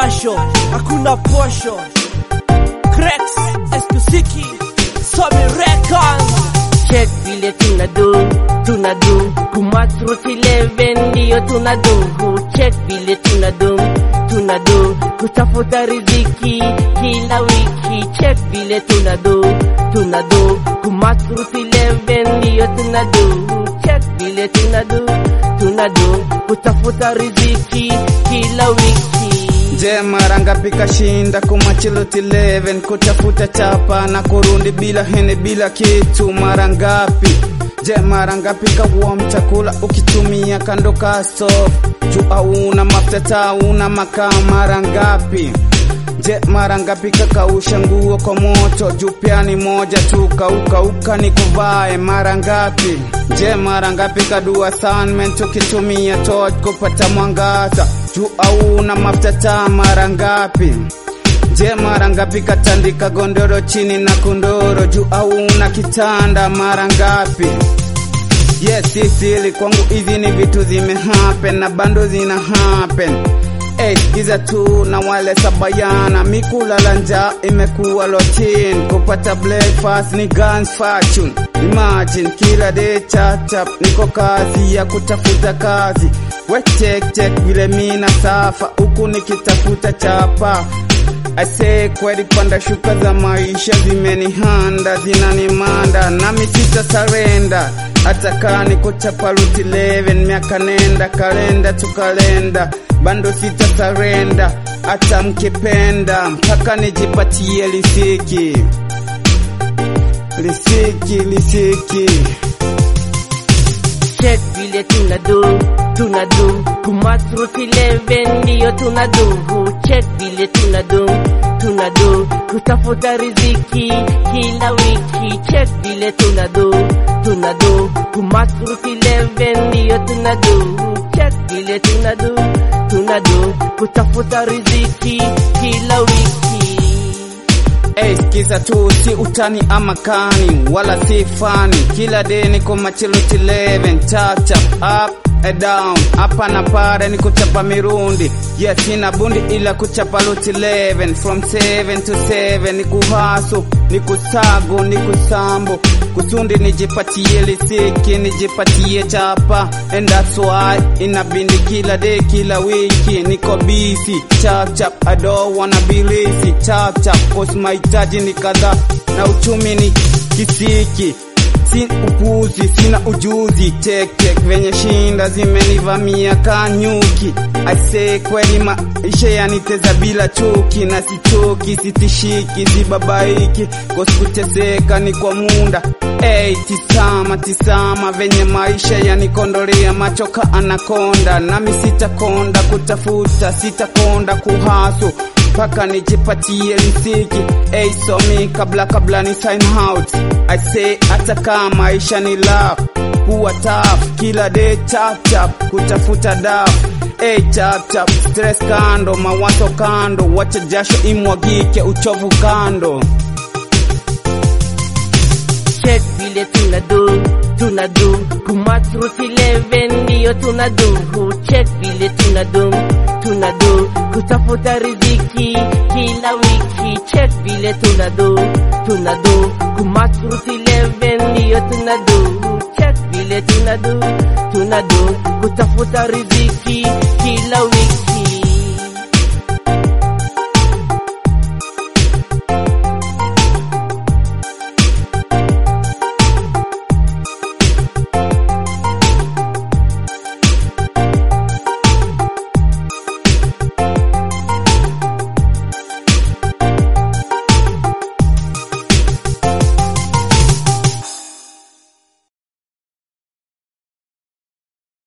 jasho, hakuna posho. Cracks, Eskusiki, Somi Records. check vile tunadu tunadu kumatrut 11 ndiyo tunadu check vile tunadu tunadu kutafuta riziki kila wiki check vile tunadu tunadu kumatrut 11 ndiyo tunadu check vile tunadu tunadu kutafuta riziki kila wiki Je, mara ngapi kashinda kumachiloti 11 kutafuta chapa na kurundi bila hene bila kitu? Mara ngapi? Je, mara ngapi kawom chakula ukitumia kando ka stove juu hauna mafuta taa una makaa? Mara ngapi? Je, mara ngapi kakausha nguo kwa moto juu pia ni moja tu kaukauka ni kuvae? Mara ngapi? Je, mara ngapi kadua assignment ukitumia torch kupata mwangaza juu hauna mafuta taa? Mara ngapi? Je, mara ngapi katandika gondoro chini na kundoro juu hauna kitanda? Mara ngapi? Yes, sisili kwangu hizi ni vitu zime happen na bando zina happen. Hey, giza tu na wale sabayana mikulala njaa imekuwa routine kupata breakfast ni guns fortune imagine kila day chap chap niko kazi ya kutafuta kazi we check check vile mina safa huku nikitafuta chapa Ase kweli panda shuka za maisha zimenihanda zinanimanda nami sita sarenda hata kaa niko chapa ruti 11 miaka nenda kalenda tukalenda bando sita sarenda hata mkipenda mpaka nijipatie lisiki lisiki lisiki check vile tunadu tunadu kumatrut 11 ndiyo tunadu check vile tunadu tunadu kutafuta riziki kila wiki check vile tunadu tunadu kumatrut 11 ndiyo tunadu check vile tunadu tunadu kutafuta riziki kila wiki Hey, sikiza tu si utani ama kani wala si fani kila day niko machiloti 11 chap chap up and down hapa na pale ni kuchapa mirundi yes sina bundi ila kuchapa loti 11 from 7 to 7 ni kuhasu ni kusago ni kusambo kusundi nijipatie lisiki nijipatie chapa and that's why inabindi kila day kila wiki niko busy chap chap I don't wanna be lazy chap chap cause mahitaji ni kadhaa na uchumi ni kisiki si upuzi sina ujuzi tek tek venye shinda zimenivamia kanyuki aisee kweli maisha yaniteza bila chuki na sichoki sitishiki sibabaiki kosikuteseka ni kwa munda Hey, tisama tisama venye maisha yanikondolea machoka anakonda nami sitakonda kutafuta sitakonda kuhasu mpaka nijipatie lisiki hey, somi kabla kabla ni sign out I say hata kama maisha ni love kuwa tough kila day chap chap kutafuta daf hey, chap chap stress kando mawazo kando wacha jasho imwagike uchovu kando check vile tunadu tunadu kumatrut 11 ndiyo tunadu check vile tunadu tunadu kutafuta riziki kila wiki check vile tunadu tunadu kumatrut 11 ndiyo tunadu check vile tunadu tunadu kutafuta riziki